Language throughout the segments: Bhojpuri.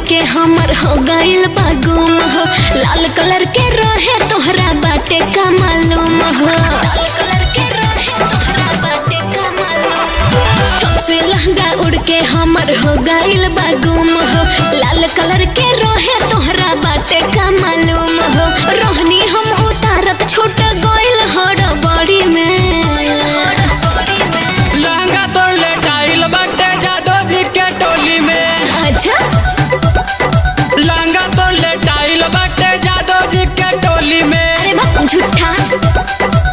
के हमर हो गइल बा गुम हो लाल कलर के रहे तोहरा बाटे का मालूम हो लाल कलर के रहे तोहरा बाटे का मालूम हो चौक से लहंगा उड़ के हमर हो गइल बा गुम हो लाल कलर के रहे तोहरा बाटे का मालूम हो रोहनी हम उतारत छूट गइल हड़बड़ी में लहंगा तोड़ ले टाइल बाटे जादो जी के टोली में अच्छा लहंगा तोड़ ले टाइल बाटे जादो जी के टोली में अरे बा झूठा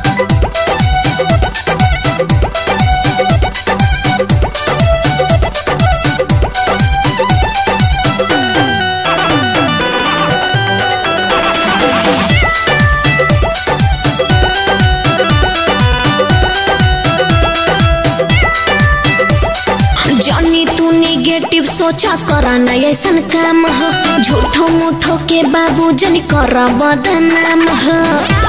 जॉनी तू निगेटिव सोचा करा ना ऐसन काम हो झूठो मूठो के बाबू जन कर बदनाम हो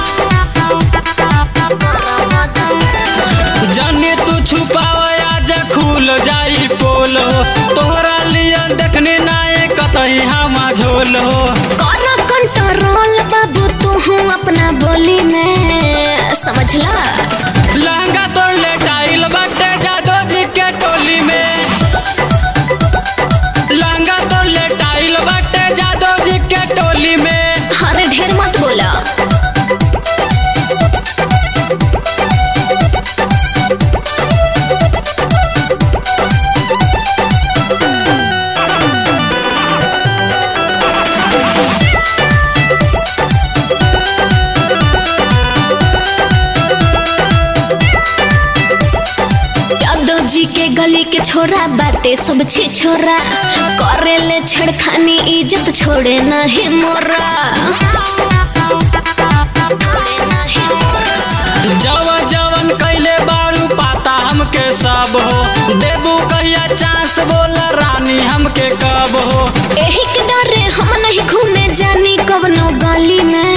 जाने तू छुपाव आज खुल जाई पोल हो तोहरा लिए देखने नाए कतई हम झोल हो कर कंट्रोल बाबू तू हूँ अपना बोली में समझला लहंगा तोड़ ले टाइल बाटे जादो जी के टोली में लहंगा तोड़ ले टाइल बाटे जादो जी के टोली में अरे ढेर मत बोला यादव जी के गली के छोरा बाटे सब छी छोरा करे ले छेड़खानी इज्जत छोड़े नहीं मोरा छोड़े नाही मोरा। जवन जवन कैले बारू पाता हमके सब हो देबू कहिया चांस बोल रानी हमके कब हो एही के डरे हम नहीं घूमे जानी कवनो गली में